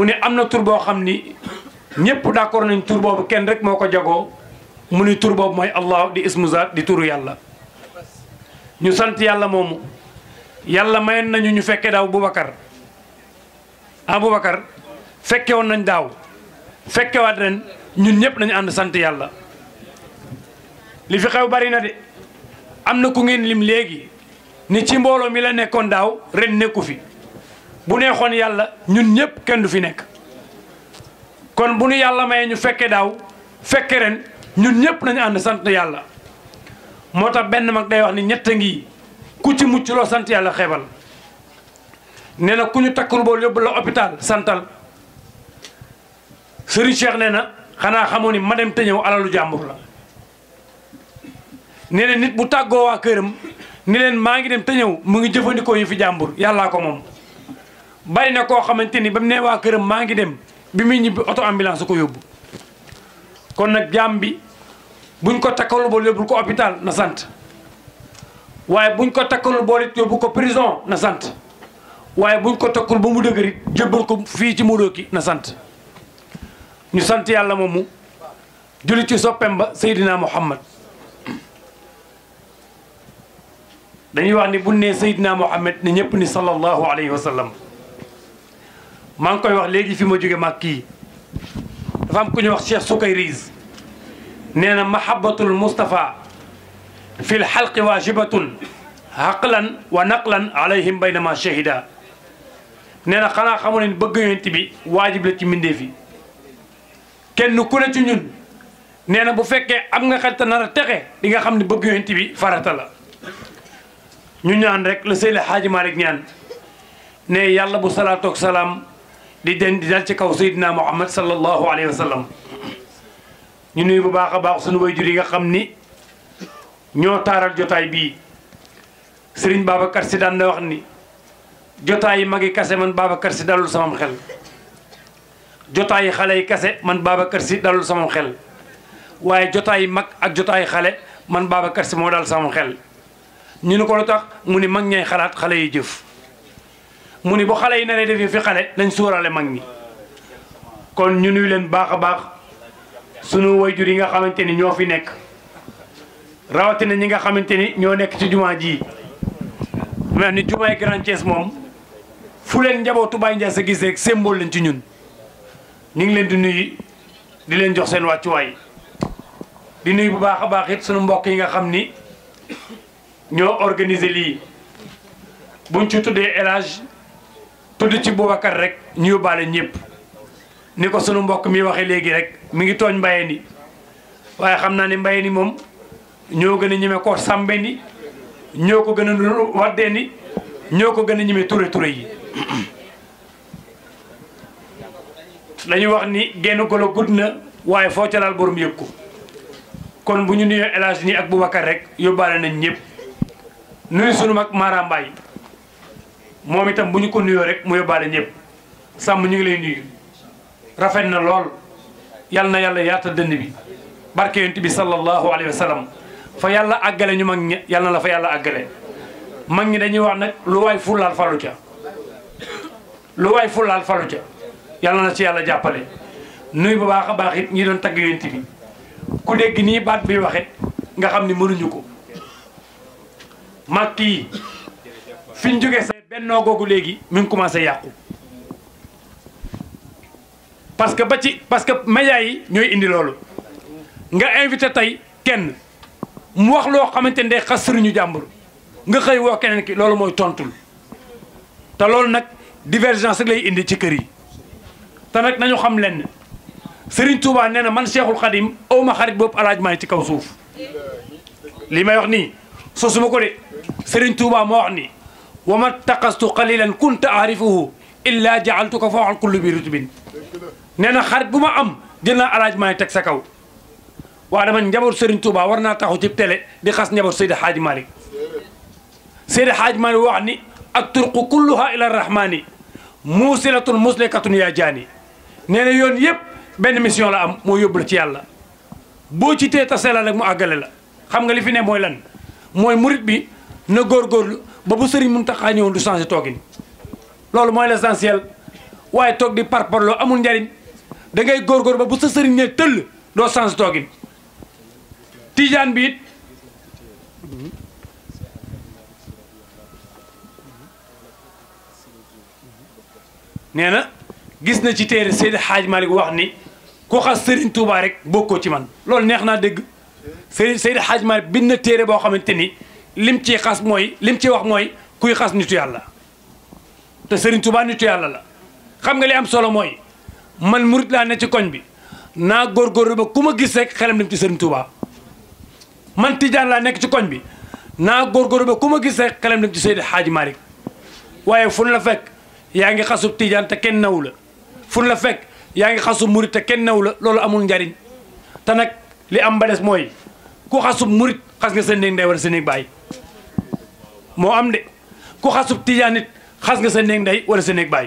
mu ne am na tur boo xam ni ñëpp d'accord nañ tur boobu kenn rek moo ko jagoo mu ni tur boobu mooy allah di ismu zaat di turu yàlla ñu sant yàlla moomu yàlla mayoon nañu ñu fekke daaw Boubacar ah Boubacar fekke woon nañ daaw fekkewaat ren ñun ñëpp nañu ànd sant yàlla li fi xew bari na de am na ku ngeen lim léegi ni ci mbooloo mi la nekkoon daaw ren nekku fi bu neexoon yàlla ñun ñëpp kenn du fi nekk kon bu nu yàlla mayee ñu fekke daaw fekke ren ñun ñëpp nañu ànd sant yàlla moo tax benn mag day wax ni ñett a ngi ku ci mucc loo sant yàlla xeebal nee na ku ñu takkul bool yóbbu la hôpital santal Serigne Cheikh nee na xanaa xamoo ni ma dem te ñëw alalu jàmbur la nee na nit bu tàggoo waa këram ni leen maa ngi dem te ñëw mu ngi jëfandikoo yi fi jàmbur yàllaa ko moom bari na koo xamante ni ba mu nee waa këram maa ngi dem bi muy ñibbi auto ambulance ko yóbbu kon nag jaam bi buñ ko takkalul bool yóbbul ko hôpital na sant waaye buñ ko takkalul bool it yóbbu ko prison na sant waaye buñ ko takkul ba mu dëgërit jébbal ko fii ci Modou na sant ñu sant yàlla moomu julli ci soppem ba Seydina Muhammad dañuy wax ni bu nee Seydina Muhammad ne ñëpp ni sallallahu alayhi wa sallam maa ngi koy wax léegi fi ma jóge mag kii dafa am ku ñuy wax Cheikh Soukayriz nee na mahabbatul Moustapha fi l xalqi waajibatun xaqlan wa naqlan alayhim baynama shahida nee na xanaa xamu ne bëgg yonent bi waajib la ci mbindeef yi kenn ku ne ci ñun nee na bu fekkee am nga xel te nar a texe di nga xam ne bëgg yonent bi farata la ñu ñaan rek la Seydi Hadji Malick ñaan ne yàlla bu salaatu ak salaam di den di dal ci kaw Seydina Muhammad sallallahu alayhi wa sallam ñu nuyu bu baax a baax suñu waajur yi nga xam ni ñoo taaral jotaay bii Serigne Babacar Sy daan na wax ni jotaay yi magi kase man Babacar Sy dalul samam xel jotaay yi xale yi kase man Babacar Sy dalul samam xel waaye jotaay yi mag ak jotaay yi xale man Babacar Sy moo dal samam xel ñu ni ko lu tax mu ni mag ñay xalaat xale yi jëf mu ni bu xale yi naree def fi xale nañ suuraale mag ñi kon ñu nuyu leen baax a baax sunu wayjur yi nga xamante ni ñoo fi nekk rawatina ñi nga xamante ni ñoo nekk ci jumaa ji mel ni jumaay Grand Thiès moom fu leen njabootu Baye Ndiaye sa gis rek symbole leen ci ñun ñu ngi leen di nuyu di leen jox seen wàccuwaay di nuyu bu baax a baax it sunu mbokk yi nga xam ni ñoo organiser lii buñ ci tuddee élage tudd ci Boubacar rek ñu yóbbaale ñëpp ni ko sunu mbokk mi waxee léegi rek mi ngi tooñ mbaye ni waaye xam naa ni mbaye ni moom ñoo gën a ñeme ko sàmbe ni ñoo ko gën a waddee ni ñoo ko gën a ñeme ture ture yi dañuy wax ni genn golo gudd na waaye foo ca laal borom yëg ko kon bu ñu nuyoo élage nii ak Boubacar rek yóbbaale nañ ñëpp nuyu sunu mag Mara Mbaye moom itam bu ñu ko nuyoo rek mu yóbbaale ñëpp sàmm ñu ngi lay nuyu rafet na lool yal na yàlla yaatal dënn bi barke yonent bi sallallahu alayhi wa sallam fa yàlla àggale ñu mag ñi yal na la fa yàlla àggale mag ñi dañuy wax nag lu waay fullaal falu ca lu waay fullaal falu ca yal na ci yàlla jàppale nuyu bu baax a baax it ñi doon tagg yonent bi ku dégg nii baat bi waxe nga xam ni mënuñu ko mag kii fi ñu jógee sa bennoo googu léegi mi ngi commencé yàqu parce que ba ci parce que médias yi ñooy indi loolu nga invité tey kenn mu wax loo xamante ne day xas sëriñu jàmbur nga xëy woo keneen ki loolu mooy tontul te loolu nag divergence rek lay indi ci kër yi te nag nañu xam lenn Serigne Touba nee na man Cheikhul Khadim aw ma xarit boobu alaaj maa ci kaw suuf li may wax nii sosuma ko de Serigne Touba moo wax ni wa ma taqastu qalilan kunta aarifuhu illa jaaltuka fawqal kulli bi rutubin nee na xarit bu ma am jël naa alaaj maa teg sa kaw waaye dama njaboot Serigne Touba war naa taxaw ci télé di xas njaboot Seydi Hadji Malick Seydi Hadji Malick wax ni ak turqu kulluha ila rahmani muusilatun muslikatun yaa jaani nee na yoon yëpp benn mission la am moo yóbbu la ci yàlla boo ci tee tase la rek mu àggale la xam nga li fi ne mooy lan mooy murit bi na góorgóorlu ba bu Serigne Mountakha ñëwoon du changé toogin loolu mooy l'essentiel waaye toog di parparloo amul njariñ da ngay góorgóor ba bu sa sëriñ ne tëll doo sens toogin tijaan bi it nee na gis na ci téere Seydi Hadj Malick wax ni ku xas Serigne Touba rek bokkoo ci man loolu neex naa dégg Seydi Seydi Hadj Malick bind na téere boo xamante ni lim ciy xas mooy lim ciy wax mooy kuy xas nitu yàlla te Serigne Touba nitu yàlla la xam nga li am solo mooy man murit laa ne ci koñ bi naa góorgóorlu ba ku ma gis rek xelam dem ci Serigne Touba man Tidiane laa nekk ci koñ bi naa góorgóorlu ba ku ma gis rek xelam dem ci Seydi Hadj Malick waaye fu la fekk yaa ngi xasub Tidiane te kenn naw la fu la fekk yaa ngi xasub murit te kenn naw la loolu amul njariñ te nag li am ba des mooy ku xasub murit xas nga sa néeg ndey wala sa néeg baay moo am de ku xasub Tidiane it xas nga sa néeg ndey wala sa néeg baay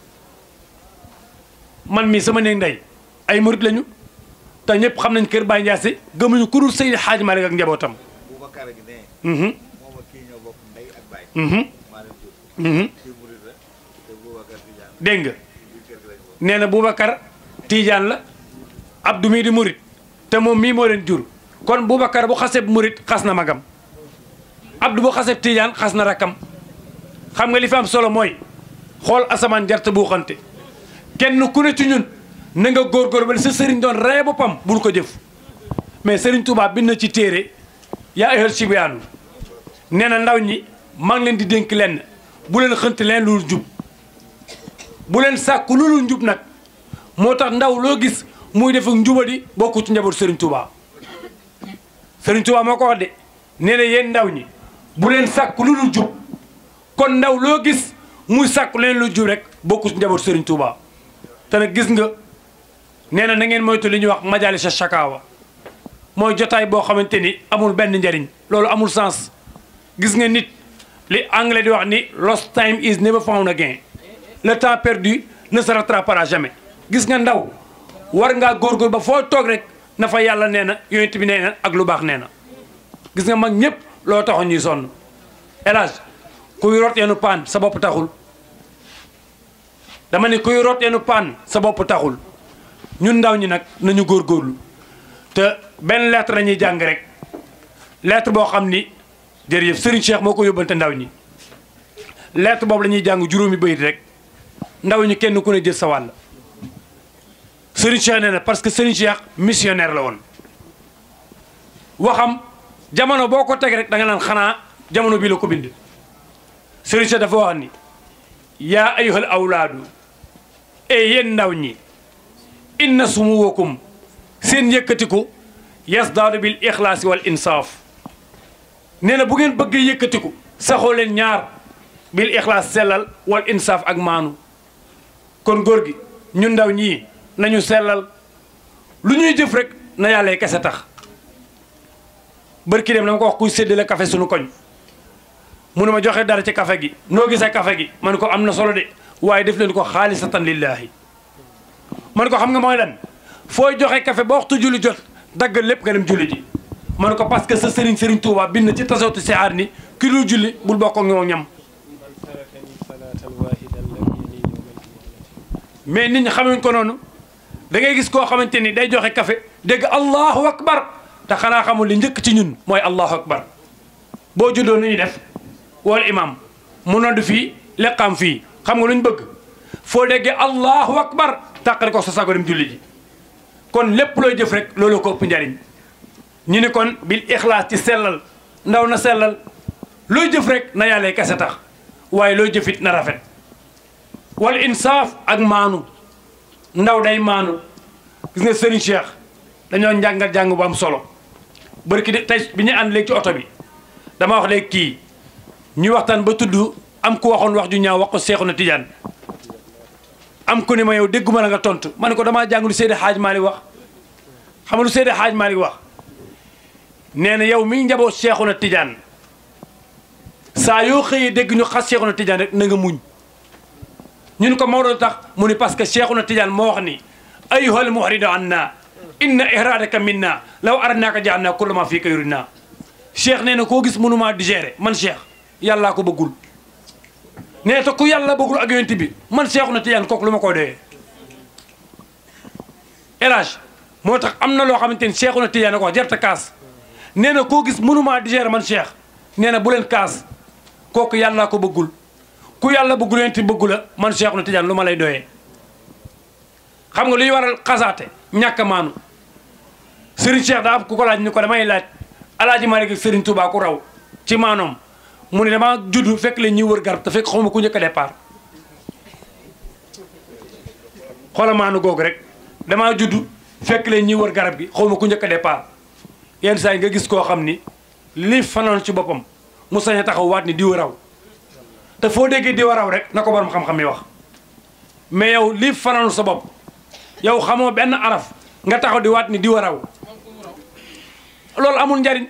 man mii sama néeg ndey ay murit lañu te ñëpp xam nañ kër Baye Ndiassé gëmuñu ku dul Seydi Hadj Malick ak njabootam. Boubacar gi ne Mhm, moom ak kii ñoo bokk ndey ak baay mhm, maa leen jur mhm. kii murid la te Boubacar Tidiane dégg nga biir kër gi lañ bokk nee na Boubacar Tidiane la Abdou mii di murit te moom mii moo leen jur kon Boubacar bu xaseb murit xas na magam Abdou bu xaseb Tidiane xas na rakkam xam nga li fi am solo mooy xool asamaan jarte buuxante kenn ku ne ci ñun na nga góorgóor ba sa sëriñ doon reye boppam bul ko jëf mais sëriñ Touba bind na ci téere yaa ayyuhal sibyaanu nee na ndaw ñi maa ngi leen di dénk lenn bu leen xënt leen lu jub bu leen sàkku lu dul njub nag moo tax ndaw loo gis muy def ak njubadi bokku ci njaboot Serigne Touba Serigne Touba moo ko wax de nee na yéen ndaw ñi bu leen sàkku lu dul jub kon ndaw loo gis muy sàkku leen lu jub rek bokku ci njaboot Serigne Touba te nag gis nga nee na na ngeen moytu li ñuy wax majalisa shakawa mooy jotaay boo xamante ni amul benn njariñ loolu amul sens gis nga nit li anglais di wax ni lost time is never found again le temps perdu ne se rattrapera jamais gis nga ndaw war ngaa góorgóor ba foo toog rek na fa yàlla nee na yonent bi nee na ak lu baax nee na gis nga mag ñëpp loo taxoon ñuy sonn élage kuy root yeenu paan sa bopp taxul dama ne kuy root yeenu paan sa bopp taxul ñun ndaw ñi nag nañu góorgóorlu te benn lettre la ñuy jàng rek lettre boo xam ni jërëjëf Serigne Cheikh moo ko yóbbante ndaw ñi lettre boobu la ñuy jàng juróomi bayit rek ndaw ñi kenn ku ne jël sa wàll Serigne Cheikh nee na parce que Serigne Cheikh missionnaire la woon waxam jamono boo ko teg rek da nga naan xanaa jamono bii la ko bind Serigne Cheikh dafa wax ni yaa ayyuhal awlaadu e yéen ndaw ñi inna sumuwakum seen yëkkatiku yasdaadu bil ixlaasi wal insaaf nee na bu ngeen bëggee yëkkatiku saxoo leen ñaar bil ixlaas sellal wal insaaf ak maanu kon góor gi ñun ndaw ñii nañu sellal lu ñuy jëf rek na yàlla kese tax bërki dem dama ko wax kuy séddale café suñu koñ mu ne ma joxe dara ci café gi noo gisee café gi man ko am na solo de waaye def leen ko xaalisatan lillaahi man ko xam nga mooy lan fooy joxe café ba waxtu julli jot daggal lépp nga dem julli ji man ko parce que sa sëriñ sëriñ Touba bind na ci tasawtu si aar ni ki dul julli bul bokk ak ñoom ñam تركني صلاة واحدا لم يلي يوم القيامة mais nit ñi xamuñ ko noonu da ngay gis koo xamante ni day joxe café dégg allahu akbar te xanaa xamul li njëkk ci ñun mooy allahu akbar boo juddoo nu ñuy def wala imam mu nodd fii leqaam fii xam nga lu ñu bëgg foo déggee allahu akbar tàqale ko sa sago dem julli ji kon lépp looy jëf rek loolu ko ëpp njariñ ñu ni kon bil ixlaas ci sellal ndaw na sellal looy jëf rek na yàlla kese tax waaye looy jëfit na rafet wal insaaf ak maanu ndaw day maanu gis nga Serigne Cheikh dañoo njàngal jàng bu am solo barki de tey bi ñu ànd léegi ci oto bi dama wax léegi kii ñuy waxtaan ba tudd am ku waxoon wax ju ñaaw wax ko Seexuna Tijaan am ku ne ma yow dégguma la nga tontu ma ne ko damaa jàng lu Seydi Hadj Malick wax xam nga lu Seydi Hadj Malick wax nee na yow mi njaboot Seexuna Tijaan saa yoo xëyee dégg ñu xas Seexuna Tijaan rek na nga muñ ñun ko Maodo tax mu ni parce que Cheikhuna Tidiane moo wax ni ayyuhal muhridu anna inna ihradaka minna law aradnaka ja'alna kulla ma fika yuridna Cheikh nee na koo gis mënumaa digérer man Cheikh yàllaa ko bëggul nee te ku yàlla bëggul ak yonent bi man seexu na tijaan kooku lu ma koy doyee élage moo tax am na loo xamante ni seexu na tijaan ko wax jarta kaas nee na koo gis mënumaa digérer man cheikh nee na bu leen kaas kooku yàllaa ko bëggul ku yàlla bëggul yonent bi bëggu la man seexu na tijaan lu ma lay doyee xam nga luy waral xasaate ñàkk a maanu Serigne Cheikh daa am ku ko laaj ni ko damay laaj alaaji Malick ak Serigne Touba ku raw ci maanoom mu ne damaa judd fekk leen ñuy wër garab te fekk xawma ku njëkk a départ xoola maanu googu rek damaa judd fekk leen ñuy wër garab gi xawma ku njëkk a départ yenn saa yi nga gis koo xam ni li fanoon ci boppam mu sañ a taxaw waat ni diwa raw te foo déggee diwa raw rek na ko borom xam-xam yi wax mais yow li fanoon sa bopp yow xamoo benn araf nga taxaw di waat ni diwa raw loolu amul njariñ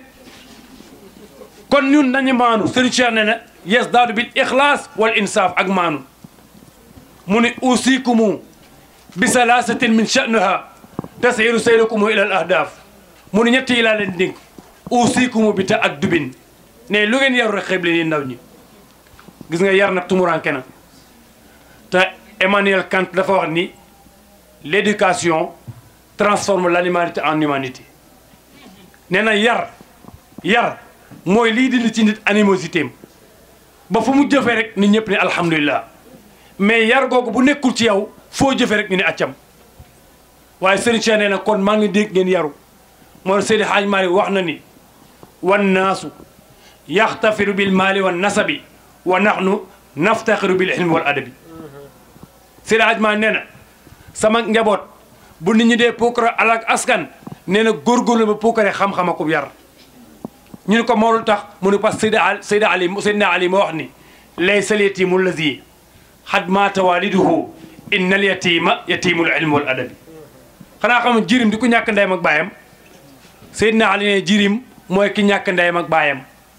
kon ñun nañu maanu Serigne Cheikh ne na yes daadu bil ixlaas wal insaaf ak maanu mu ni usikumu bi salaasatin min sha'niha tasiru sayrukumu ila al ahdaaf mu ni ñett yi laa leen dénk usikumu bi ta addubin ne lu ngeen yaru rek xeeb leen ndaw ñi gis nga yar nag tumuranke na te Emmanuel Kant dafa wax ni l'éducation transforme l'animalité en humanité nee na yar yar mooy lii dindi ci nit animosité am ba fu mu jëfee rek nit ñëpp ne alhamdulilah mais yar googu bu nekkul ci yow foo jëfee rek ñu ne accam waaye Serigne Cheikh nee na kon maa ngi dégg ngeen yaru moo Seydi Hadj Malick wax na ni wan naasu yaxtafiru bil maali wan nasabi wa nahnu naftaxiru bil ilmi wal adabi Seydi Hadj Malick nee na sama njaboot bu nit ñi dee puukare alak askan nee na góorgóorlu ba puukare xam-xam akub yar ñu ne ko moo lu tax mu ne parce que Seyda Ali Seyda Ali Seydina Ali moo wax ni laysa al yatimu allazi xad maata waliduhu inna al yatima yatimul ilmi wal adabi xanaa xam jirim di ku ñàkk ndeyam ak baayam Seydina Ali ne jirim mooy ki ñàkk ndeyam ak baayam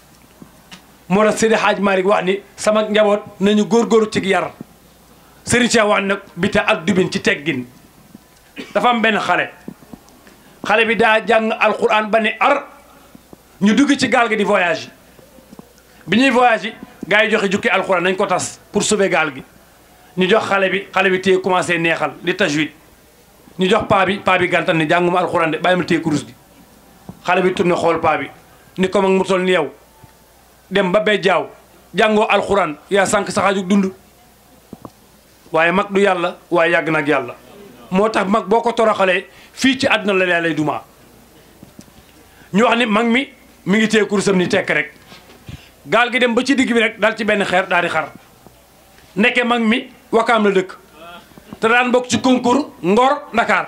moo tax Seydi Hadj Malick wax ni sama njaboot nañu góorgóorlu ci yar Serigne Cheikh wax nag bi ta ak dubin ci teggin dafa am benn xale xale bi daa jàng alquran ba ne ar ñu dugg ci gaal gi di voyage bi ñuy voyage yi gars yi joxe jukki alquran nañ ko tas pour sauver gaal gi ñu jox xale bi xale bi téye commencé neexal di tajwid ñu jox paa bi paa bi gàntal ni jànguma alquran de bàyyi ma téye kurus gi xale bi tourné xool paa bi ni ko mag mu toll ni yow dem ba bee jaaw jàngoo alquran yaa sànq saxaaju dund waaye mag du yàlla waaye yàgg nag yàlla moo tax mag boo ko toroxalee fii ci àdduna la lay duma ñu wax ni mag mi mi ngi téye kurusam ni tekk rek gaal gi dem ba ci digg bi rek daal ci benn xeer daal di xar nekke mag mi wakaam la dëkk te daan bokk ci concours Ngor Dakar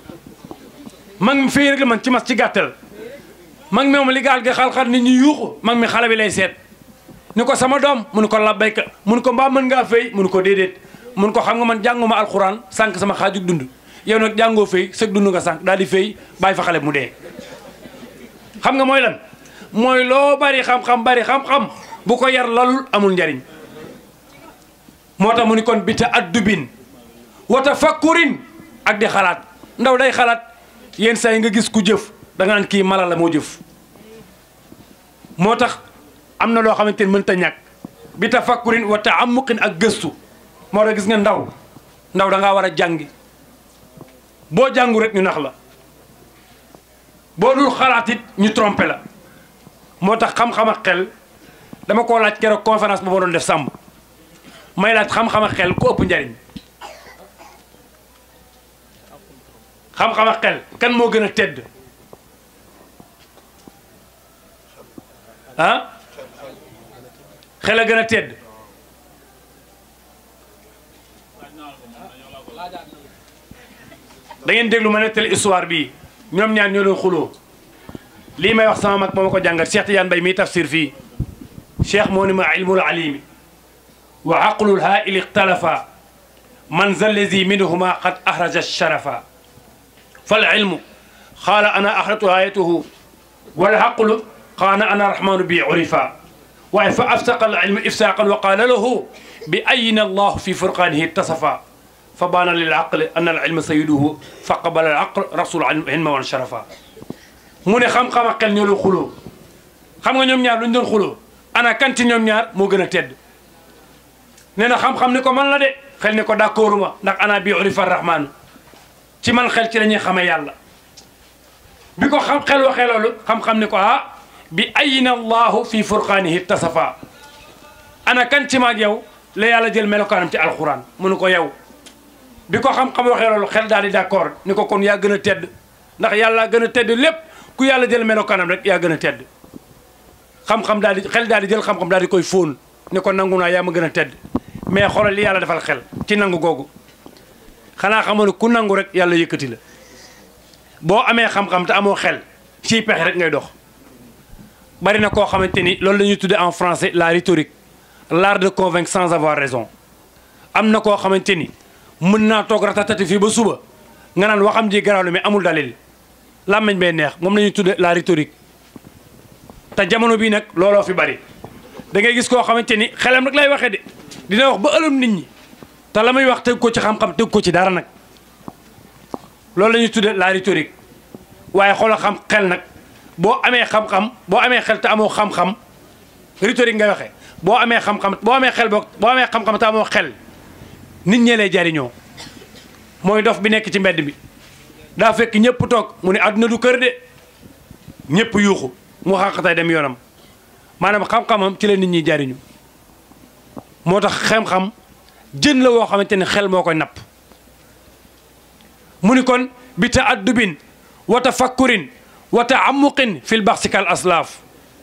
mag mi fii rek la man ci mas ci gàttal mag mi moom li gaal gi xal-xal nit ñi yuuxu mag mi xale bi lay seet ni ko sama doom mu ni ko labbayka mu ni ko mbaa mën ngaa fay mu ni ko déedéet mun ko xam nga man jànguma alxuraan sànq sama xaaju dund yow nag jàngoo fay sëg dund nga sànq daal di fay bàyyi fa xale mu dee xam nga mooy lan mooy loo bari xam-xam bari xam-xam bu ko yar lalul amul njariñ moo tax mu ni kon bi ta addubin wa tafakkurin ak di xalaat ndaw day xalaat yenn saa yi nga gis ku jëf da nga naan kii mala la moo jëf moo tax am na loo xamante ni mënta ñàkk bi tafakkurin wa taamuqin ak gëstu moo tax gis nga ndaw ndaw da ngaa war a jàngi boo jàngu rek ñu nax la boo dul xalaat it ñu trompé la moo tax xam-xam ak xel dama koo laaj keroog conférence ba ma doon def sàmm may laaj xam-xam ak xel ku ëpp njariñ xam-xam ak xel kan moo gën a tedd ah xel a gën a tedd da ngeen déglu ma nettali histoire bii ñoom ñaar ñoo doon xuloo lii may wax sama mag moo ma ko jàngal Cheikh Tidiane Mbaye miy tafsir fii cheikh moo ni ma ilmul alimi wa aqlul haa'ili ixtalafa man za allazi minhuma qad ahraja sharafa fal ilmu qaala ana ahratu hayatuhu wal aqlu qaala ana rahmanu bi urifa waaye fa afsaqa al ilmu ifsaqan wa qaala lahu bi ayina allahu fi furqanihi ittasafa fa baana lil aqli anna al ilma sayiduhu fa qabala al aql rasul ilma wan sharafa mu ne xam-xam ak xel ñoo doon xuloo xam nga ñoom ñaar lu ñu doon xuloo ana kan ci ñoom ñaar moo gën a tedd nee na xam-xam ni ko man la de xel ni ko d'accord ma ndax ana bi urifa rahmaanu ci man xel ci la ñuy xamee yàlla bi ko xam xel waxee loolu xam-xam ni ko ah bi ayina allahu fi furqaanihi tasafa ana kan ci maag yow la yàlla jël melokaanam ci alquran mu ne ko yow bi ko xam-xam waxee loolu xel daal di d'accord ni ko kon yaa gën a tedd ndax yàlla gën a tedd lépp ku yàlla jël melokaanam rek yaa gën a tedd xam-xam daal di xel daal di jël xam-xam daal di koy fóon ni ko nangu naa yaa ma gën a tedd mais xoolal li yàlla defal xel ci nangu googu xanaa xamoon ne ku nangu rek yàlla yëkkati la boo amee xam-xam te amoo xel ciy pexe rek ngay dox bari na koo xamante ni loolu la ñuy tuddee en français la rhétorique l'art de convaincre sans avoir raison am na koo xamante ni mën naa toog ratatati fii ba suba nga naan waxam ji garaaw la mais amul dalil làmmiñ bee neex moom la ñuy tuddee la rhétorique te jamono bii nag looloo fi bari da ngay gis koo xamante ni xelam rek lay waxee de dina wax ba ëlëm nit ñi te la muy wax teg ko ci xam-xam teg ko ci dara nag loolu la ñuy tuddee la rhétorique waaye xoolal xam xel nag boo amee xam-xam boo amee xel te amoo xam-xam rhétorique ngay waxee boo amee xam-xam boo amee xel boog boo amee xam-xam te amoo xel nit ñee lay jariñoo mooy dof bi nekk ci mbedd bi daa fekk ñëpp toog mu ne àdduna du kër de ñëpp yuuxu mu xàqatay dem yoonam maanaam xam-xamam ci la nit ñi jariñu moo tax xam-xam jën la woo xamante ni xel moo koy napp mu ni kon bi taaddubin wa tafakkurin wa taamuqin fil baxsi kal aslaaf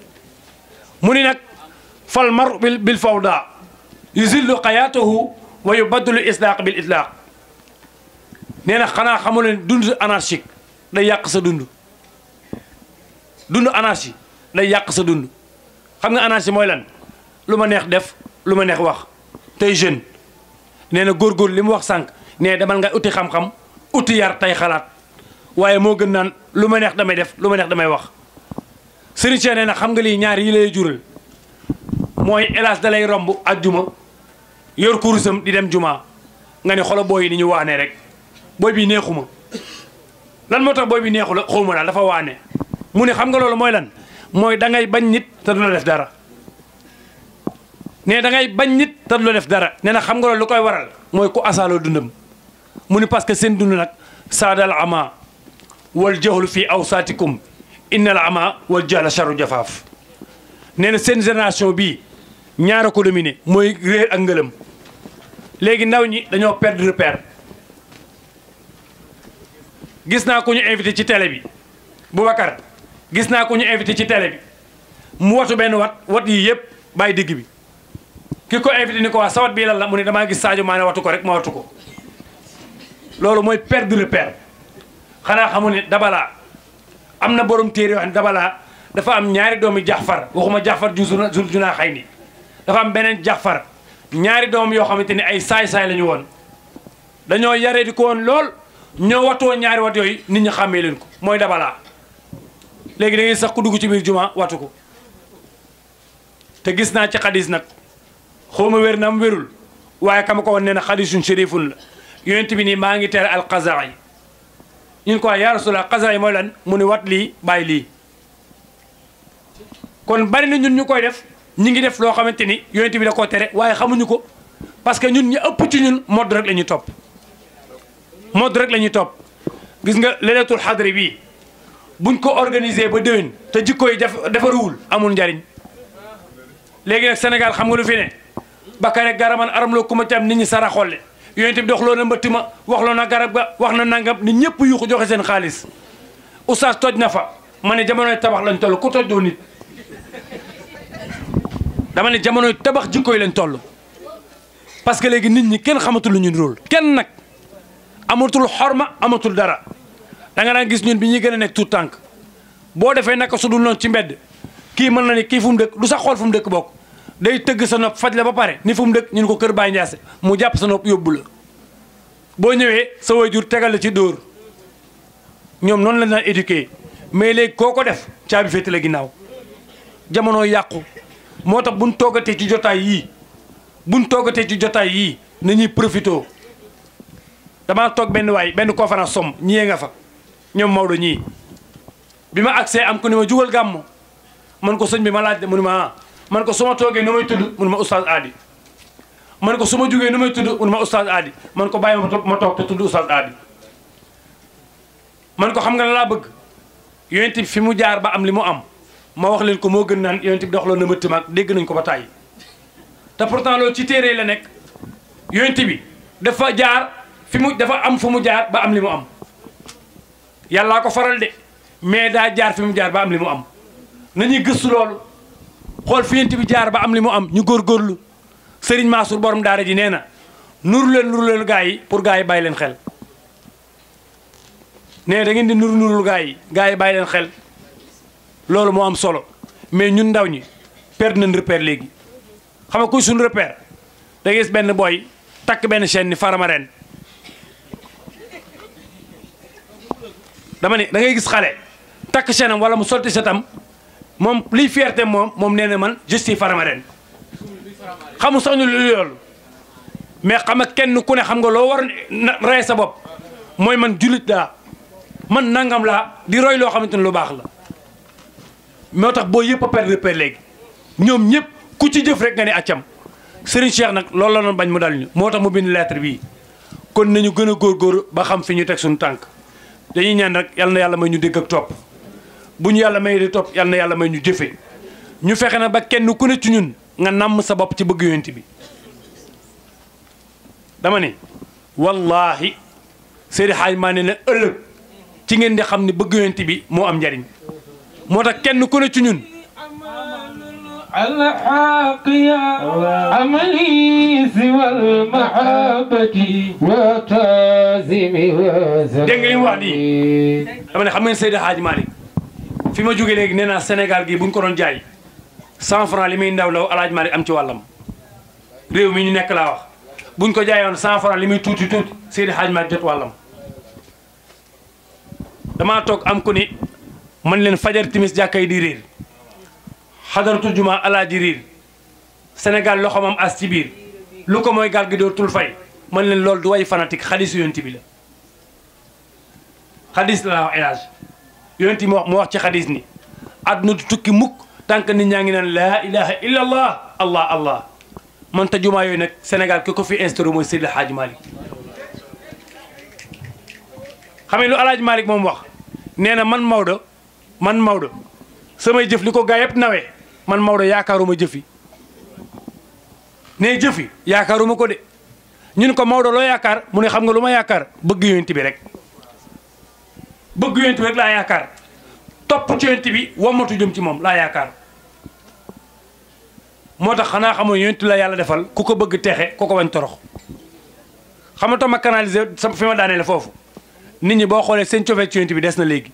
mu ni nag fal mar bil bil fawda yuzillu xayaatahu wa yubaddilu islaaq bil itlaaq nee na xanaa xamu leen dund anarchique day yàq sa dund dund anarchie day yàq sa dund xam nga anarchie mooy lan lu ma neex def lu ma neex wax tey jeune nee na góorgóor li mu wax sànq nee demal nga uti xam-xam uti yar tey xalaat waaye moo gën naan lu ma neex damay def lu ma neex damay wax sëriñ Cheikh nee na xam nga lii ñaar yi lay jural mooy hélas da lay romb ajjuma yor kurusam di dem juma nga ne xolo booy yi ni ñu waane rek booy bi neexuma lan moo tax booy bi neexu la xawma daal dafa waane mu ne xam nga loolu mooy lan mooy da ngay bañ nit te du la def dara ne da ngay bañ nit te du la def dara nee na xam nga loolu lu koy waral mooy ku asaaloo dundam mu ni parce que seen dund nag saadal ama wal jahlu fii awsaatikum innal ama wal jahla charu jafaaf nee na seen génération bii ñaara ko dominé mooy réer ak ngëlëm léegi ndaw ñi dañoo perdre repère gis naa ko ñu invité ci télé bi Boubacar gis naa ko ñu invité ci télé bi mu watu benn wat wat yi yëpp bàyyi digg bi ki ko invité ni ko waa sawat bii lan la mu ne damaa gis Sadio Mané watu ko rek ma watu ko loolu mooy perdre repère xanaa xamu ne dabalaa am na borom téere yoo xam ne dabalaa dafa am ñaari doomi jaxfar waxuma jaxfar ju zul junaa xay ni dafa am beneen jaxfar ñaari doom yoo xamante ni ay saay-saay la ñu woon dañoo yaree di ko woon lool ñoo watoo ñaari wat yooyu nit ñi xàmmee leen ko mooy dabalaa léegi da ngay sax ku dugg ci biir juma watu ko te gis naa ci xadis nag xawma wér na am wérul waaye kama ko woon nee na xadisun shérifun la yonent bi nii maa ngi tere al qaza yi ñun ko yaa rasulallah qaza yi mooy lan mu ni wat lii bàyyi lii kon bari na ñun ñu koy def ñi ngi def loo xamante ni yonent bi da koo tere waaye xamuñu ko parce que ñun ñu ëpp ci ñun mode rek la ñuy topp mode rek la ñuy topp gis nga leleetul xadri bii buñ ko organiser ba déwén te jikko yi def defaruwul amul njariñ léegi nag Sénégal xam nga lu fi ne bakare garaman aram loo ku ma ci am nit ñi sara xolle yonent bi dox loo na mbëtt ma wax loo na garab ga wax na nangam nit ñëpp yuuxu joxe seen xaalis oustaz toj na fa ma ne jamonoy tabax lañ toll ku toj doo nit dama ne jamonoy tabax jikko yi lañ toll parce que léegi nit ñi kenn xamatul lu ñu rôle kenn nag amatul xorma amatul dara da nga daan gis ñun bi ñuy gën a nekk tout tànk boo defee naka su dul noonu ci mbedd kii mën na ni kii fu mu dëkk du sax xool fu mu dëkk bokk day tëgg sa nopp faj la ba pare ni fu mu dëkk ñun ko kër Baye Ndiasse mu jàpp sa nopp yóbbu la boo ñëwee sa waajur tegal la ci dóor ñoom noonu la daan éduqué mais léegi koo ko def caabi féete la ginnaaw jamono yàqu moo tax buñ toogatee ci jotaay yii buñ toogatee ci jotaay yii nañuy profito damaa toog benn waay benn conférence somm ñiyee nga fa ñoom Maodo ñii bi ma agsee am ko ni ma jugal gàmmo man ko sëñ bi ma laaj de mu ni ma ah man ko su ma toogee nu may tudd mu ni ma oustaz Adi man ko su ma jógee nu may tudd mun ma oustaz Adi man ko bàyyi ma toog ma toog te tudd oustaz Adi man ko xam nga la laa bëgg yonent bi fi mu jaar ba am li mu am ma wax leen ko moo gën naan yonent bi doxaloon na mëtt maag dégg nañ ko ba tàyyi te pourtant loolu ci téere la nekk yonent bi dafa jaar fi mu dafa am fu mu jaar ba am li mu am yàllaa ko faral de mais daa jaar fi mu jaar ba am li mu am nañuy gëstu loolu xool fi yonent bi jaar ba am li mu am ñu góorgóorlu Serigne Mansour borom daara ji nee na nuru leen nuru leen gaa yi pour gaa yi bàyyi leen xel nee da ngeen di nuru nurul gaa yi gaa yi bàyyi leen xel loolu moo am solo mais ñun ndaw ñi perdre nañ repère léegi xam nga kuy suñu repère da ngay gis benn boy takk benn chaîne ni faramaren dama ni da ngay gis xale takk chaîne am wala mu solti setam moom liy fierté moom moom nee na man je suis faramaren xamu sax ñu lu loolu mais xam nga kenn ku ne xam nga loo war na rey sa bopp mooy man jullit laa man nangam laa di roy loo xamante ne lu baax la moo tax boo yëpp a perdre repère léegi ñoom ñëpp ku ci jëf rek nga ne accam Serigne Cheikh nag loolu la doon bañ mu dal ñu moo tax mu bind lettre bii kon nañu gën a góorgóor ba xam fi ñu teg suñu tànk dañuy ñaan rek yal na yàlla may ñu dégg ak topp bu ñu yàlla may di topp yal na yàlla may ñu jëfe ñu fexe na ba kenn ku ne ci ñun nga namm sa bopp ci bëgg yonent bi dama ne wallahi Seydi Hadj maa ne na ëllëg ci ngeen di xam ne bëgg yonent bi moo am njariñ moo tax kenn ku ne ci ñun الحق يا عملي سوى المحبة وتازم dégg nga li mu wax nii dama ne xam ngeen Seydi Hadj Malick fi ma jógee léegi nee naa Sénégal gi bu ñu ko doon jaay cent franc li muy ndaw ndaw El Hadj Malick am ci wàllam réew mi ñu nekk laa wax bu ñu ko jaayoon cent franc li muy tuuti tuuti Seydi Hadj Malick jot wàllam damaa toog am ku ni man leen fajar timis jàkkay di réer xadaratul juma alaaji riir Sénégal loxoom am as ci biir lu ko mooy gaal gi dootul fay man leen loolu du way fanatique xadisu yonti bi la xadis la wax élage yonti mu wax mu wax ci xadis ni àdduna du tukki mukk tànk nit ñaa ngi naan laa ilaha illa allah allah allah man ta jumaa yooyu nag Sénégal ki ko fi instauré mooy Seydi El Hadji Malick xam nga lu El Hadji Malick moom wax nee na man Maodo man Maodo samay jëf li ko gaa yëpp nawee man Maodo yaakaaruma jëfi ne jëfi yaakaaruma ko de ñun ko Maodo loo yaakaar mu ne xam nga lu ma yaakaar bëgg yonent bi rek bëgg yonent bi rek laa yaakaar topp ci yonent bi wamatu jëm ci moom laa yaakaar moo tax xanaa xamoo yonent la yàlla defal ku ko bëgg texe ku ko wañ torox xam nga tax ma canaliser sama fi ma daaneel foofu nit ñi boo xoolee seen cofee ci yonent bi des na léegi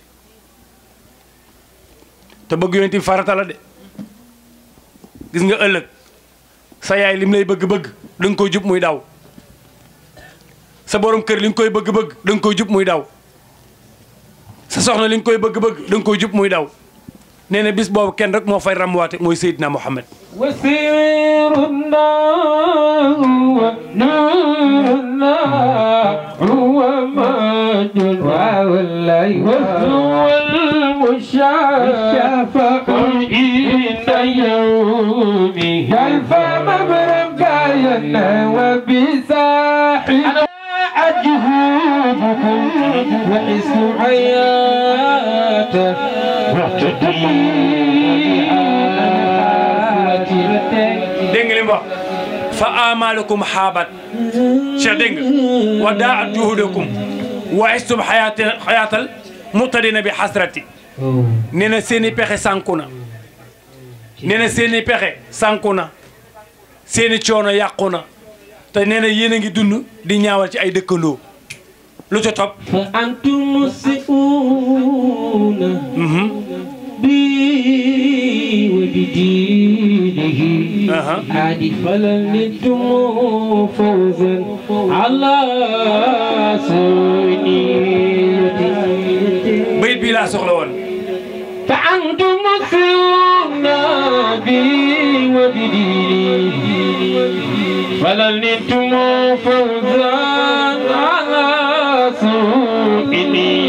te bëgg yonent bi farata la de gis nga ëllëg sa yaay lim lay bëgg-bëgg da nga koy jub muy daw sa borom kër li nga koy bëgg-bëgg da nga koy jub muy daw sa soxna li nga koy bëgg-bëgg da nga koy jub muy daw nee na bis boobu kenn rek moo fay ramwaate mooy Seydina Muhammad وسير النار ونورنا هو مجد والله وهو المشافع عند يومه كيف مبرقايا وبساحل أجهودكم وحس حياته واعتدي dégg nga li mu wax fa amalukum xaabat cheikh dégg nga wa daat juhudakum wa istum xayaat xayaatal mutadina bi xasrati nee na seen i pexe sànku na nee na seen i pexe sànku na seen i coono yàqu na te nee na yéen a ngi dund di ñaawal ci ay dëkkandoo lu ca topp فأنتم مسئون بي وبدينه Aha. عادي فلنتم فوزا على سنيتي bayit bii laa soxla woon فأنتم مسئون بي وبدينه فلنتم فوزا على سنيتي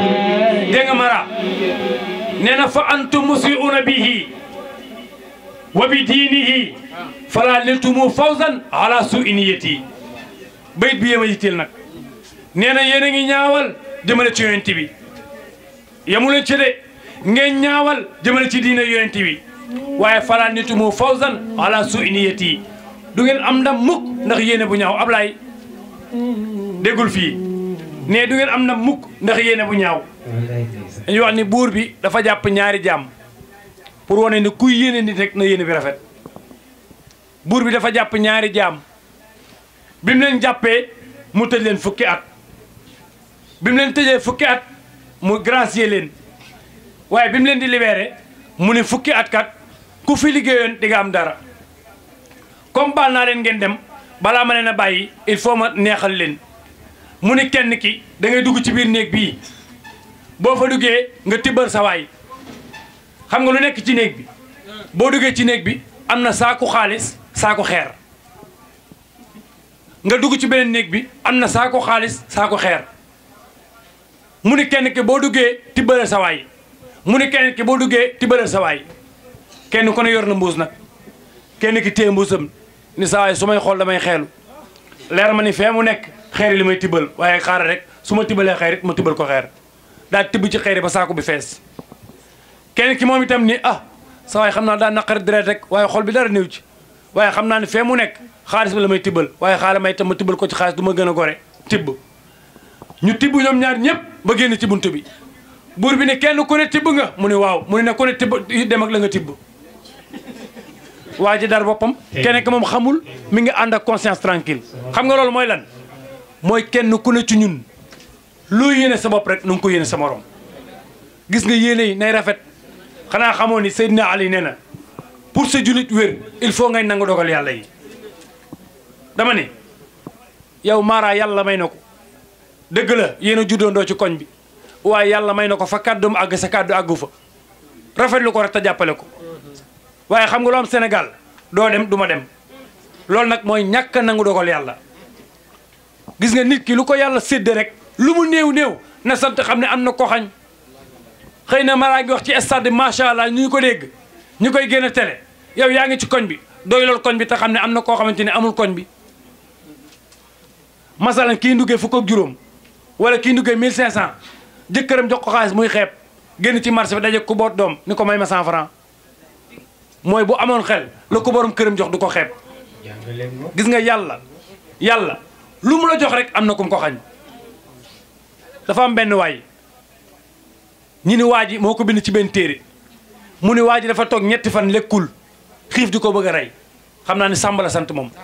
dégg nga mara nee na fa antum musiuna bihi wa bi diinihi fala niltumu fawzan ala su iniyati bayit bi yéema yitteel nag nee na yéen a ngi ñaawal jëmale ci yonent bi yamu leen ci de ngeen ñaawal jëmale ci diina yonent bi waaye fala niltumu fawzan ala su iniyati du ngeen am ndam mukk ndax yéene bu ñaaw Ablaay déggul fii ne du ngeen am ndam mukk ndax yéene bu ñaaw dañuy wax ni buur bi dafa jàpp ñaari jaam pour wane ni kuy yéene nit rek na yéene bi rafet buur bi dafa jàpp ñaari jaam bi mu leen jàppee mu tëj leen fukki at bi mu leen tëjee fukki at mu gracier leen waaye bi mu leen di libéré mu ne fukki at kat ku fi liggéeyoon di nga am dara comme baal naa leen ngeen dem balaa ma leen a bàyyi il faut ma neexal leen mu ne kenn ki da ngay dugg ci biir néeg bii boo fa duggee nga tibbal sa waay xam nga lu nekk ci néeg bi boo duggee ci néeg bi am na saaku xaalis saaku xeer nga dugg ci beneen néeg bi am na saaku xaalis saaku xeer mu ni kenn ki boo duggee tibbalal sa waay mu ni kenn ki boo duggee tibbalal sa waay kenn ku ne yor na mbuus nag kenn ki téye mbuusam ni sa waay su may xool damay xeelu leer ma ni fee mu nekk xeer yi li may tibbal waaye xaaral rek su ma tibbalee xeer it ma tibbal ko xeer daal tibb ci xeer yi ba saako bi fees kenn ki moom itam ni ah sa waay xam naa daa naqari deret rek waaye xol bi dara néew ci waaye xam naa ne fee mu nekk xaalis bi la may tibbal waaye xaaral may itam ma tibbal ko ci xaalis du ma gën a gore tibb ñu tibb ñoom ñaar ñëpp ba génn ci bunt bi buur bi ne kenn ku ne tibb nga mu ne waaw mu ne ne ku ne tibb dem ak la nga tibb waa ji dar boppam kenn ki moom xamul mi ngi ànd ak conscience tranquille xam nga loolu mooy lan mooy kenn ku ne ci ñun loo yéene sa bopp rek nu nga ko yéene sa morom gis nga yéene yi nay rafet xanaa xamoo ni Seydina Ali nee na pour sa julit wér il faut ngay nangu dogal yàlla yi dama ne yow Mara yàlla may na ko dëgg la yéen a juddoondoo ci koñ bi waaye yàlla may na ko fa kàddum àgg sa kàddu àggu fa rafetlu ko rek te jàppale ko waaye xam nga lu am Sénégal doo dem du ma dem loolu nag mooy ñàkk a nangu dogal yàlla gis nga nit ki lu ko yàlla sédd rek lu mu néew néew na sant xam ne am na ko xañ xëy na Mara ngi wax ci stade macha allah ñu ko dégg ñu koy génn télé yow yaa ngi ci koñ bi doy lool koñ bi te xam ne am na koo xamante ne amul koñ bi masalan kii nduggee fukk ak juróom wala kii nduggee 1500 jëkkëram jox ko xaalis muy xeeb génn ci marché bi daje ku boot doom ni ko may ma 100 francs mooy bu amoon xel la ko borom këram jox du ko xeeb gis nga yàlla yàlla lu mu la jox rek am na kum ko xañ dafa am benn waay ñi ni waa ji moo ko bind ci benn téere mu ni waa ji dafa toog ñetti fan lekkul xiif di ko bëgg a rey xam naa ni Sàmba la sant moom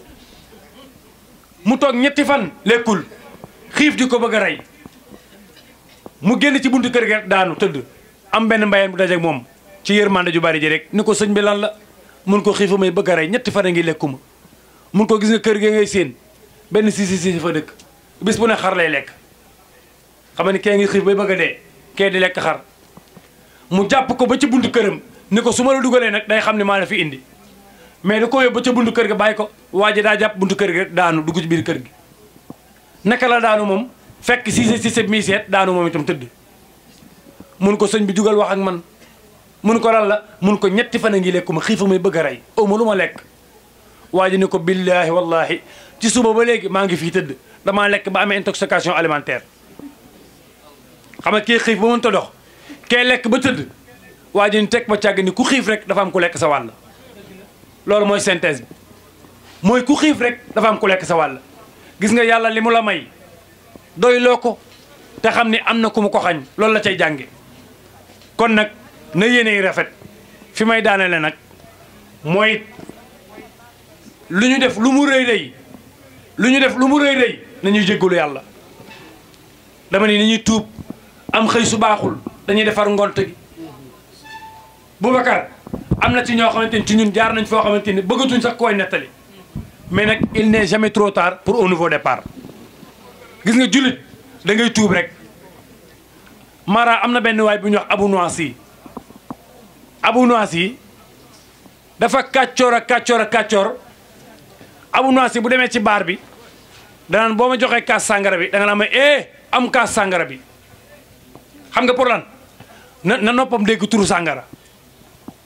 mu toog ñetti fan lekkul xiif di ko bëgg a rey mu génn ci buntu kër gi rek daanu tëdd am benn mbayeen bu dajeeg moom ci yërmande ju bari ji rek ni ko sëñ bi lan la mun ko xiifa may bëgg a rey ñetti fan a ngi lekkuma mun ko gis nga kër gi ngay séen benn siisi siisi fa dëkk bis bu ne xar lay lekk xam ni kee ngi xiif bay bëgg a dee kee di lekk xar mu jàpp ko ba ci buntu këram ni ko su ma la dugalee nag day xam ne maa la fi indi mais da ko yóbbu ba ca buntu kër ga bàyyi ko waa ji daa jàpp buntu kër gi rek daanu dugg ci biir kër gi naka la daanu moom fekk siise siise mi seet daanu moom itam tëdd mun ko sëñ bi jugal wax ak man mun ko lan la mun ko ñetti fan a ngi lekku ma xiifa may bëgg a rey aw ma lu ma lekk waa ji ni ko billaahi wallahi ci suba ba léegi maa ngi fii tëdd damaa lekk ba amee intoxication alimentaire xam nga kii xiif ba mënta dox kee lekk ba tëdd waa ji ni teg ba càgg ni ku xiif rek dafa am ku lekk sa wàll loolu mooy synthèse bi mooy ku xiif rek dafa am ku lekk sa wàll gis nga yàlla li mu la may doy loo ko te xam ni am na ku mu ko xañ loolu la cay jànge kon nag na yéene yi rafet fi may daanele nag mooy lu ñu def lu mu rëy rëy lu ñu def lu mu rëy rëy nañuy jéggalu yàlla dama ni nañuy tuub am xëy su baaxul dañuy defar ngont gi Boubacar am na ci ñoo xamante ni ci ñun jaar nañ foo xamante ni bëggatuñ sax koy nettali mais nag il n'est jamais trop tard pour un nouveau départ gis nga jullit da ngay tuub rek Mara am na benn waay bu ñuy wax Abu Noasi Abu Noasi dafa kàccoor a kàccoor a kàccoor Abu Noasi bu demee ci baar bi danaan boo ma joxee kaas sàngara bi da nga naa ma eh am kaas sàngara bi xam nga pour lan na na noppam dégg turu sàngara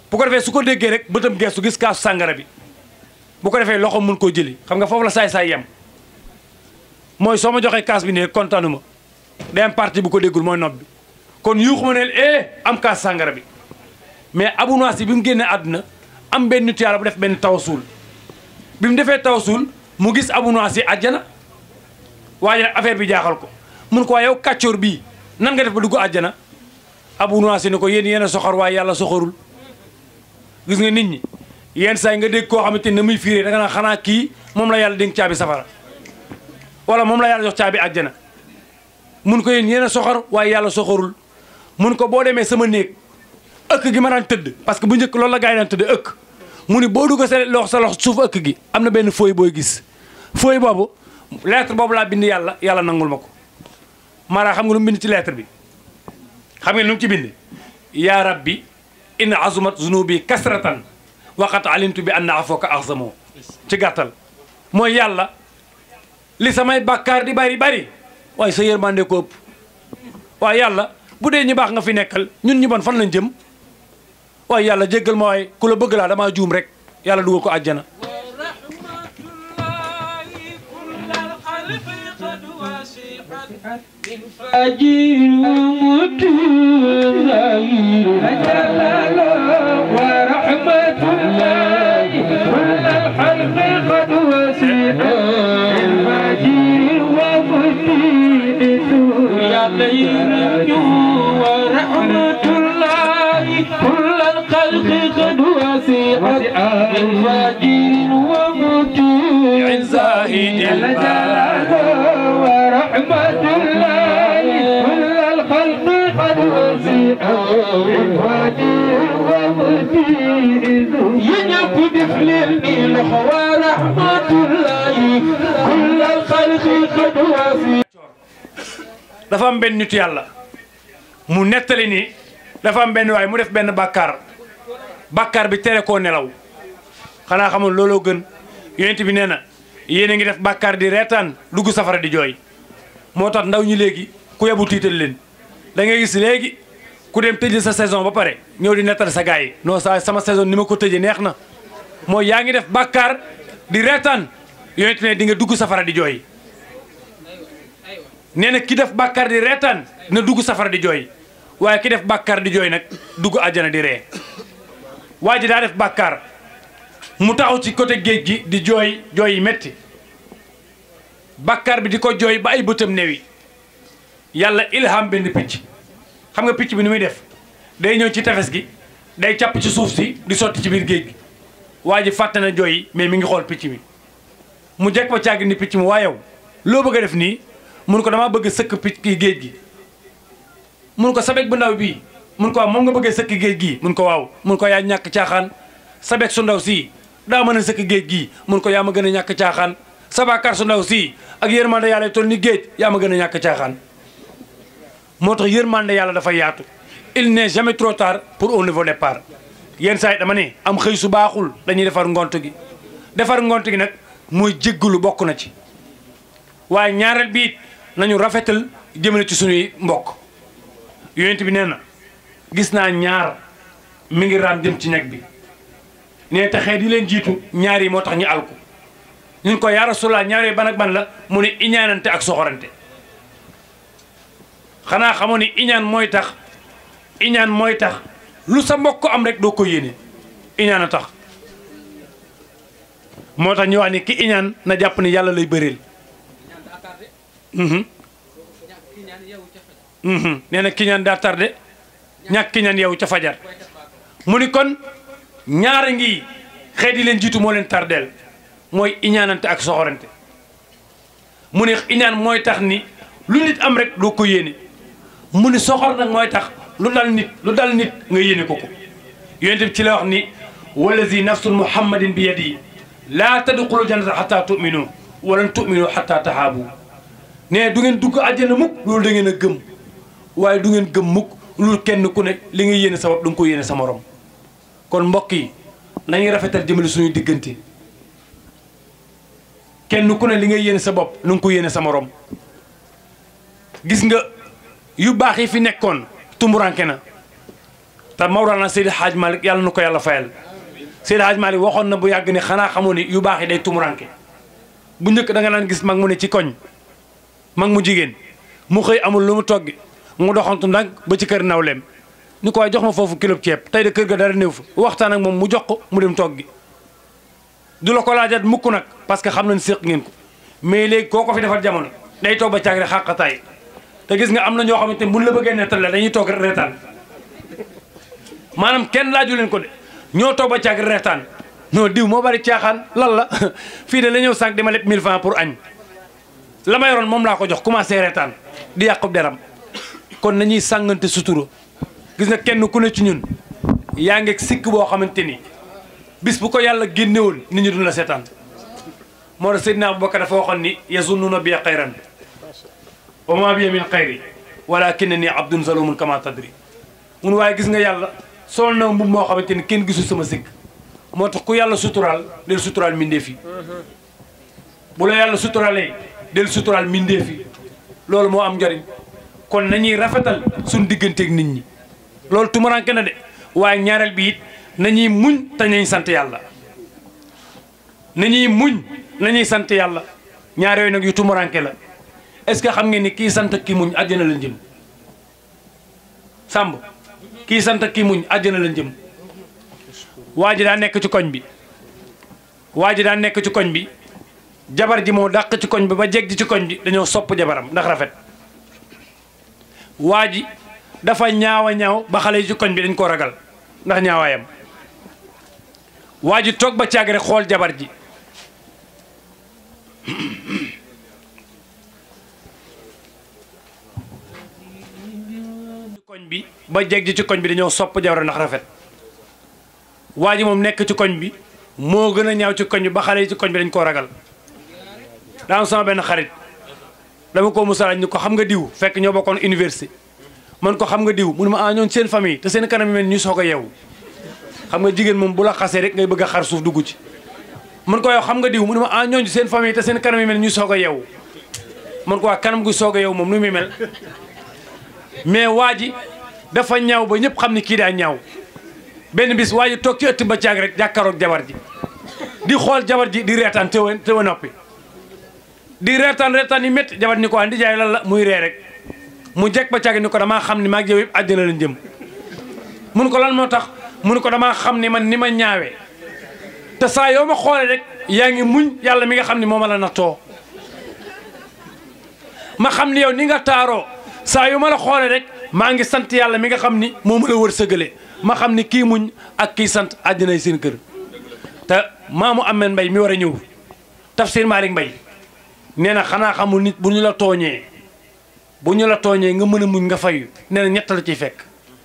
bu ko defee su ko déggee rek bëtam geestu gis kaasu sàngara bi bu ko defee loxo mun koo jëli xam nga foofu la saay-saay yem mooy soo ma joxee kaas bi ne kontaanu ma day am parti bu ko déggul mooy nopp bi kon yuuxu ma neel eh am kaas sàngara bi mais Abu Nawas bi mu génnee àdduna am benn nit yàlla bu def benn tawasuul bi mu defee tawasuul mu gis Abu Nawas yi àjjana waaye nag affaire bi jaaxal ko mun ko waaye yow kàccoor bii nan nga def ba dugg àjjana Abu Nawas ni ko yéen yéen a soxor waaye yàlla soxorul gis nga nit ñi yenn saa yi nga dégg koo xamante ne muy fiiree da nga naan xanaa kii moom la yàlla dénk caabi safara wala moom la yàlla jox caabi àjjana mun ko yéen yéen a soxor waaye yàlla soxorul mun ko boo demee sama néeg ëkk gi ma daan tëdd parce que bu njëkk loolu la gaa yi daan tëdd ëkk mu ni boo dugg sa lox sa lox suuf ëkk gi am na benn fooy booy gis fooy boobu lettre boobu laa bind yàlla yàlla nangul ma ko maanaam xam nga lu mu bind ci lettre bi xam ngeen lu mu ci bind yaa rabbi in azumat zunubi kasratan waqat alimtu bi anna afoka axzamoo ci gàttal mooy yàlla li samay bàkkaar di bari bari waaye sa yërmande ko ëpp waaye yàlla bu dee ñu baax nga fi nekkal ñun ñu bon fan lañ jëm waaye yàlla jéggal ma waaye ku la bëgg laa damaa juum rek yàlla dugal ko àjjana أجير متزاير جلال ورحمة الله كل الخلق قد وسع أجير ومتين يا ليل ورحمة الله كل الخلق قد وسعت أجير ومتين زاهد جلال ورحمة الله كل الخلق قد وسعوا وجيه ومتين يجب بفلني ورحمة الله كل الخلق قد وسعوا dafa am benn nitu yàlla mu nettali ni dafa am benn waay mu def benn bàkkaar bàkkaar bi tere koo nelaw xanaa xamul looloo gën yonent bi nee na yéen a ngi def bàkkaar di reetaan dugg safara di jooy moo tax ndaw ñi léegi ku yebu tiital leen da ngay gis léegi ku dem tëj sa saison ba pare ñëw di nettali sa gars yi non sa sama saison ni ma ko tëjee neex na mooy yaa ngi def bàkkaar di reetaan yonent ne di nga dugg safara di jooy nee na ki def bàkkaar di reetaan na dugg safara di jooy waaye ki def bàkkaar di jooy nag dugg àjjana di ree waa ji daa def bàkkaar mu taxaw ci côté géej gi di jooy jooy yi metti bàkkaar bi di ko jooy ba ay bëtam newi yàlla ilham benn picc xam nga picc bi ni muy def day ñëw ci tefes gi day càpp ci suuf si di sotti ci biir géej gi waa ji fàtte na jooy yi mais mi ngi xool picc mi mu jekk ba càgg ni picc mi waa yow loo bëgg a def nii mun ko damaa bëgg sëkk picc kii géej gi mun ko sabek bu ndaw bii mun ko waaw moom nga bëggee sëkk géej gii mun ko waaw mun ko yaa ñàkk caaxaan sabek su ndaw sii daa mën a sëkk géej gii mun ko yaa ma gën a ñàkk caaxaan sabakar su ndaw sii ak yërmande yàlla toll ni géej yaa ma gën a ñàkk caaxaan moo tax yërmande yàlla dafa yaatu il n'est jamais trop tard pour un nouveau départ yenn saa yi dama ne am xëy su baaxul dañuy defar ngont gi defar ngont gi nag mooy jéggalu bokk na ci waaye ñaareel bi it nañu rafetal jëmale ci suñuy mbokk yonent bi nee na gis naa ñaar mi ngi raam jëm ci ñag bi nee te xeet yi leen jiitu ñaar yi moo tax ñu alku ñun ko yaa Rasulullah ñaar yi ban ak ban la mu ne iñaanante ak soxorante xanaa xamoo ni iñaan mooy tax iñaan mooy tax lu sa mbokk am rek doo ko yéene iñaan a tax moo tax ñu wax ni ki iñaan na jàpp ni yàlla lay bëreel nee na kiñaan daa tardé ñàkk kiñaan yow ca fajar mu ni kon ñaara ngi xeet yi leen jiitu moo leen tardeel mooy iñaanante ak soxorante mu ni iñaan mooy tax ni lu nit am rek doo ko yéene mu ni soxor nag mooy tax lu dal nit lu dal nit nga yéene ko ko yonent bi ci la wax ni wallazi nafsul muhammadin bi yadi laa tadxulu jannata xataa tuminu walan tuminu xataa tahaabu ne du ngeen dugg àjjana mukk loolu da ngeen a gëm waaye du ngeen gëm mukk loolu kenn ku ne li nga yéene sa bopp da nga ko yéene sa morom kon mbokk yi nañuy rafetal jëmale suñuy diggante kenn ku ne li nga yéene sa bopp na nga ko yéene sa morom gis nga yu baax yi fi nekkoon tumuranke na te Mawlana Seydi Hadj Malick yàlla na ko yàlla fayal Seydi Hadj Malick waxoon na bu yàgg ni xanaa xamoo ni yu baax yi day tumuranke bu njëkk da nga naan gis mag mu ne ci koñ mag mu jigéen mu xëy amul lu mu toggi mu doxantu nag ba ci kër nawleem ni ko waaye jox ma foofu kilo ceeb tey de kër ga dara néew fa waxtaan ak moom mu jox ko mu dem toggi du la ko laajat mukk nag parce que xam nañ séq ngeen ko mais léegi koo ko fi defal jamono day toog ba caag rek xàqataay te gis nga am na ñoo xamante ne buñ la bëggee nettal la dañuy toog reetaan maanaam kenn laaju leen ko de ñoo toog ba caag reetaan non diw moo bari caaxaan lan la fii de la ñëw sànq di ma leb 1000 francs pour añ la ma yoroon moom laa ko jox commencé reetaan di yàqub deram kon nañuy sàngante sutura gis nga kenn ku ne ci ñun yaa ngi sikk boo xamante ni bis bu ko yàlla génnewoon nit ñi duñ la seetaan moo tax Seydina Abubakar dafa waxoon ni yazunnuuna bi xayran wa ma bi min xayri walakinna ni abdun zalumun kama tadri mun waaye gis nga yàlla sol na mbubb moo xamante ni kenn gisul sama sikk moo tax ku yàlla suturaal del suturaal mbindeef yi bu la yàlla suturaalee del suturaal mbindeef yi loolu moo am njëriñ kon nañuy rafetal suñ digganteeg nit ñi loolu tumuranke na de waaye ñaareel bi it nañuy muñ te nañ sant yàlla nañuy muñ nañuy sant yàlla ñaar yooyu nag yu tumuranke la est-ce que xam ngeen ni kii sant kii muñ àjjana la jëm sàmb kii sant kii muñ àjjana la jëm waa ji daa nekk ci koñ bi waa ji daa nekk ci koñ bi jabar ji moo dàq ci koñ bi ba jeg ji ci koñ bi dañoo sopp jabaram ndax rafet waa ji dafa ñaawa ñaaw ba xale yi ci koñ bi dañ ko ragal ndax ñaawaayam waa ji toog ba caag rek xool jabar ji ci koñ bi ba jeg ji ci koñ bi dañoo sopp jabar ndax rafet waa ji moom nekk ci koñ bi moo gën a ñaaw ci koñ bi ba xale yi ci koñ bi dañ koo ragal daa am sama benn xarit dama ko musalaaj ni ko xam nga diw fekk ñoo bokkoon université man ko xam nga diw mu ne ma ah ñoon seen famille te seen kanam yi mel ñu soog a yeewu xam nga jigéen moom bu la xasee rek ngay bëgg a xar suuf dugg ci man ko yow xam nga diw mu ne ma ah ñooñu seen famille te seen kanam yi mel ñu soog a yeewu man ko waa kanam gu soog a yeewu moom nu muy mel mais waa ji dafa ñaaw ba ñëpp xam ni kii daa ñaaw benn bis waa ji toog ci ëtt ba caag rek jàkkaaroog jabar ji di xool jabar ji di reetaan teewa teewa noppi di reetaan reetaan yi métti jabar ni ko waa ndi jaay lan la muy ree rek mu jekk ba caag ni ko damaa xam ni maag yow yëpp àddina lañ jëm mun ko lan moo tax mun ko damaa xam ni man ni ma ñaawee te saa yoo ma xoolee rek yaa ngi muñ yàlla mi nga xam ni moo ma la nattoo ma xam ni yow ni nga taaroo saa yu ma la xoolee rek maa ngi sant yàlla mi nga xam ni moo ma la wër sëgale ma xam ni kii muñ ak kii sant àddinay seen kër te maamu ameen mbay mi war a ñëw tafsir Malick Mbay nee na xanaa xamul nit bu ñu la tooñee bu ñu la tooñee nga mën a muñ nga fayu nee na ñett la ciy fekk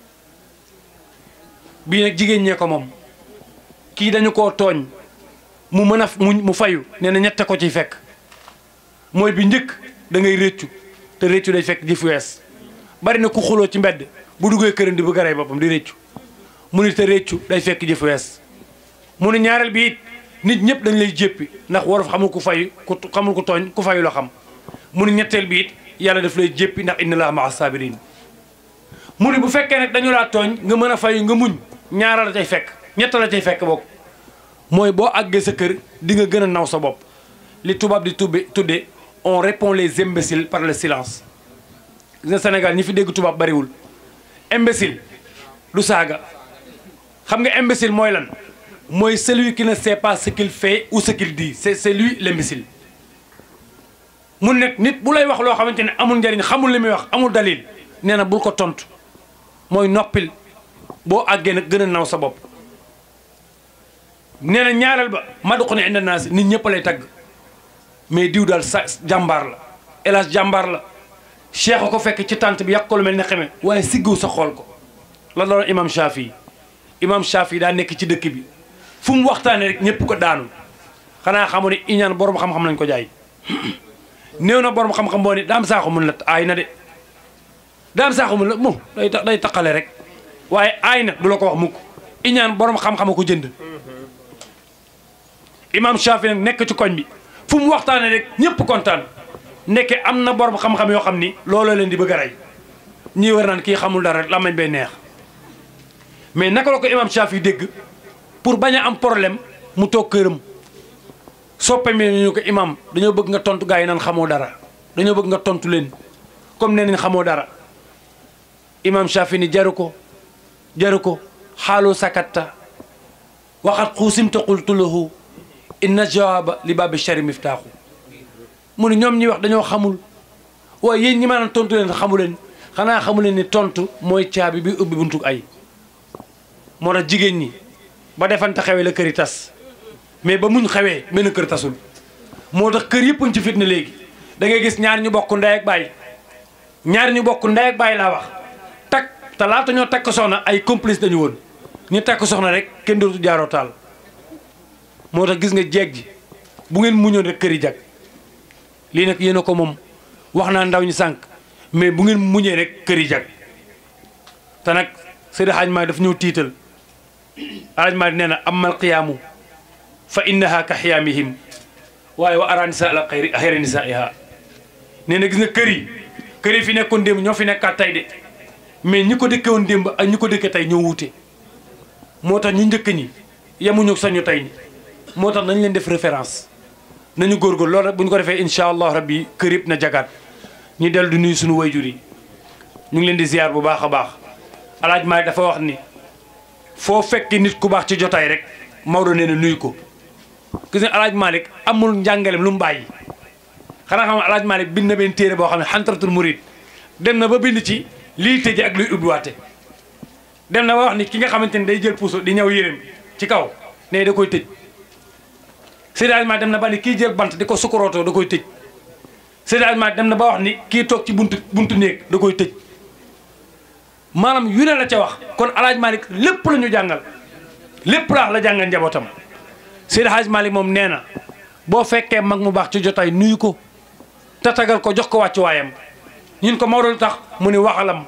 bii nag jigéen ñee ko moom kii dañu koo tooñ mu mën a muñ mu fayu nee na ñette ko ciy fekk mooy bi njëkk da ngay réccu te réccu day fekk jëf wees bari na ku xuloo ci mbedd bu duggee këram di bëgg a rey boppam di réccu mu ni te réccu day fekk jëf wees mu ni ñaareel bi it nit ñëpp dañ lay jéppi ndax wolof xamul ku fayu ku xamul ku tooñ ku fayu la xam mu ni ñetteel bi it yàlla daf lay jéppi ndax inna laa maa sabirin mu ni bu fekkee nag dañu laa tooñ nga mën a fayu nga muñ ñaara la cay fekk ñett la cay fekk bokk mooy boo àggee sa kër di nga gën a naw sa bopp li tubaab di tubbe tudde on répond les imbéciles par le silence gis nga Sénégal ñi fi dégg tubaab bariwul imbécile du saaga xam nga imbécile mooy lan mooy celui qui ne sait pas ce qu'il fait ou ce qu'il dit c'est c'est lui l'imbécile mun nekk nit bu lay wax loo xamante ne amul njariñ xamul li muy wax amul dalil nee na bul ko tontu mooy noppil boo àggee nag gën a naw sa bopp nee na ñaareel ba maduqu ne inda naas nit ñëpp lay tagg mais diw daal sa jàmbaar la hélas jàmbaar la cheikh ko fekk ci tànt bi yàq ko lu mel ne xeme waaye siggiw sa xool ko la loolu imam Shafi imam Shafi daa nekk ci dëkk bi fu mu waxtaanee rek ñëpp ko daanu xanaa xamu ne iñaan borom xam-xam lañ ko jaay néew na borom xam-xam boo ni daam saaxu mun la aay na de daam saaxu mun la moom day day taqale rek waaye aay na du la ko wax mukk iñaan borom xam-xama ko jënd imam Shafi nag nekk ci koñ bi fu mu waxtaanee rek ñëpp kontaan nekke am na borom xam-xam yoo xam ni looloo leen di bëgg a rey ñii war naan kii xamul dara rek lamañ bay neex mais naka la ko imam Shafi dégg pour bañ a am problème mu toog këram soppe mi ñu ko imam dañoo bëgg nga tontu gaa yi naan xamoo dara dañoo bëgg nga tontu leen comme nee nañ xamoo dara imam Shafi ni jaru ko jaru ko xaalu sakatta waxat xuusimta qultu lahu inna jawaaba li baabi shari miftaaxu mu ne ñoom ñi wax dañoo xamul waaye yéen ñi maanaam tontu leen xamu leen xanaa xamu leen ni tontu mooy caabi bi ubbi buntu ay moo tax jigéen ñi ba defante xewee la kër yi tas mais ba muñ xewee benn kër tasul moo tax kër yëpp ci fitna léegi da ngay gis ñaar ñu bokk ndey ak baay ñaar ñu bokk ndey ak baay laa wax takk te laata ñoo takk soxna ay complice dañu woon ñu takk soxna rek kenn dootu jaaroo taal moo tax gis nga jeeg ji bu ngeen muñoon rek kër yi jag lii nag yéen a ko moom wax naa ndaw ñi sànq mais bu ngeen muñee rek kër yi jag te nag Seydi Hadj Malick daf ñëw tiital Hadj Malick nee na amal qiyaamu fa innaha ka xiyaamihim waaye wa ara nisa ala xayri xayri nisaiha nee na gis nga kër yi kër yi fi nekkoon démb ñoo fi nekkaat tey de mais ñi ko dëkke woon démb ak ñi ko dëkke tey ñoo wuute moo tax ñu njëkk ñi yemuñu sañu tey ñi moo tax nañ leen def référence nañu góorgóor loolu rek bu ñu ko defee incha allah rabbi kër yëpp na jagaat ñu dellu di nuyu suñu wayjur yi ñu ngi leen di ziar bu baax a baax alaaj Maalik dafa wax ni foo fekk nit ku baax ci jotaay rek Maodo nee na nuyu ko gis nga alaaj Maalik amul njàngalem lu mu bàyyi xanaa xam alaaj Maalik bind na benn téere boo xam ne xantaratul murid dem na ba bind ci lii tëje ak luy ubbiwaate dem na ba wax ni ki nga xamante ni day jël puso di ñëw yéreem ci kaw ne da koy tëj Seydi Hadji Malick dem na ba ni kii jël bant di ko sukkurootoo da koy tëj Seydi Hadji Malick dem na ba wax ni kii toog ci buntu buntu néeg da koy tëj maanaam yu ne la ca wax kon alaaj Malick lépp la ñu jàngal lépp laax la jàngal njabootam Seydi Hadji Malick moom nee na boo fekkee mag mu baax ci jotaay nuyu ko tatagal ko jox ko wàccuwaayam ñun ko Maodo lu tax mu ni waxalam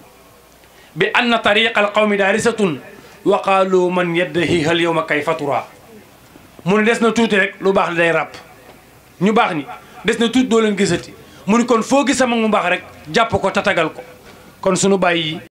bi anna tariqa al qawmi daarisatun wa qaalu man yaddahiha al yawma kay fatura mu ne des na tuuti rek lu baax li day ràpp ñu baax ni des na tuuti doo leen gisati mu ni kon foo gis sama mu baax rek jàpp ko tatagal ko kon sunu bàyyi yi